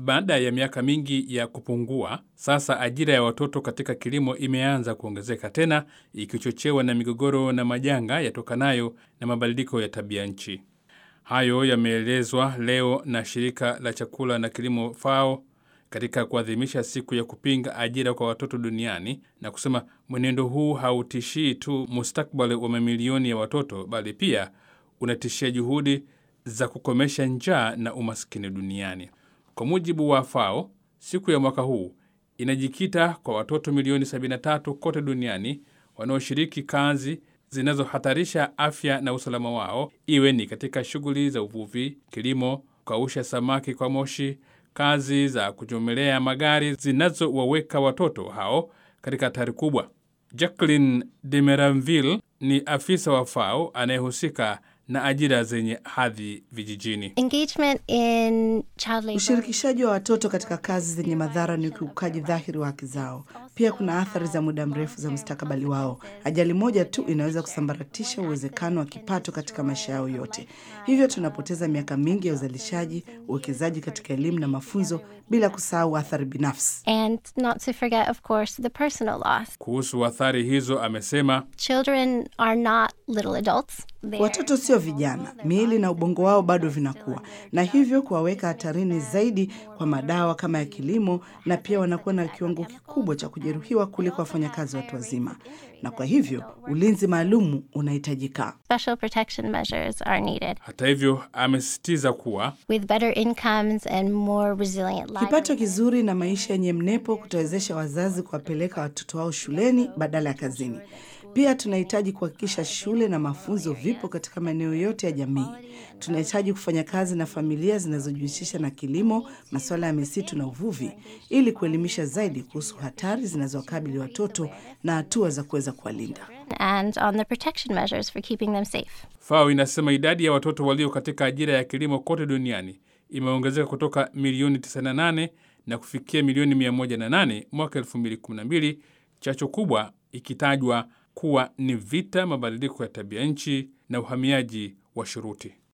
baada ya miaka mingi ya kupungua, sasa ajira ya watoto katika kilimo imeanza kuongezeka tena, ikichochewa na migogoro na majanga yatokanayo na mabadiliko ya tabia nchi. Hayo yameelezwa leo na shirika la chakula na kilimo FAO katika kuadhimisha siku ya kupinga ajira kwa watoto duniani na kusema mwenendo huu hautishii tu mustakbali wa mamilioni ya watoto bali pia unatishia juhudi za kukomesha njaa na umaskini duniani. Kwa mujibu wa FAO, siku ya mwaka huu inajikita kwa watoto milioni 73 kote duniani wanaoshiriki kazi zinazohatarisha afya na usalama wao, iwe ni katika shughuli za uvuvi, kilimo, kukausha samaki kwa moshi, kazi za kuchomelea magari zinazowaweka watoto hao katika hatari kubwa. Jacqueline de Meranville ni afisa wa FAO anayehusika na ajira zenye hadhi vijijini. Engagement in child labor. Ushirikishaji wa watoto katika kazi zenye madhara ni ukiukaji dhahiri wa haki zao. Pia kuna athari za muda mrefu za mustakabali wao. Ajali moja tu inaweza kusambaratisha uwezekano wa kipato katika maisha yao yote. Hivyo tunapoteza miaka mingi ya uzalishaji, uwekezaji katika elimu na mafunzo, bila kusahau athari binafsi. And not to forget, of course, the personal loss. Kuhusu athari hizo, amesema Children are not little adults. They're Watoto sio vijana, miili na ubongo wao bado vinakuwa, na hivyo kuwaweka hatarini zaidi kwa madawa kama ya kilimo, na pia wanakuwa na kiwango kikubwa cha kujeruhiwa kuliko wafanyakazi watu wazima, na kwa hivyo ulinzi maalumu unahitajika. special protection measures are needed. hata hivyo, amesisitiza kuwa With better incomes and more resilient lives. Kipato kizuri na maisha yenye mnepo kutawezesha wazazi kuwapeleka watoto wao shuleni badala ya kazini. Pia tunahitaji kuhakikisha shule na mafunzo vipo katika maeneo yote ya jamii. Tunahitaji kufanya kazi na familia zinazojihusisha na kilimo, masuala ya misitu na uvuvi, ili kuelimisha zaidi kuhusu hatari zinazowakabili watoto na hatua za kuweza kuwalinda. and on the protection measures for keeping them safe. FAO inasema idadi ya watoto walio katika ajira ya kilimo kote duniani imeongezeka kutoka milioni 98 na kufikia milioni 108 mwaka 2012, chacho kubwa ikitajwa kuwa ni vita, mabadiliko ya tabia nchi na uhamiaji wa shuruti.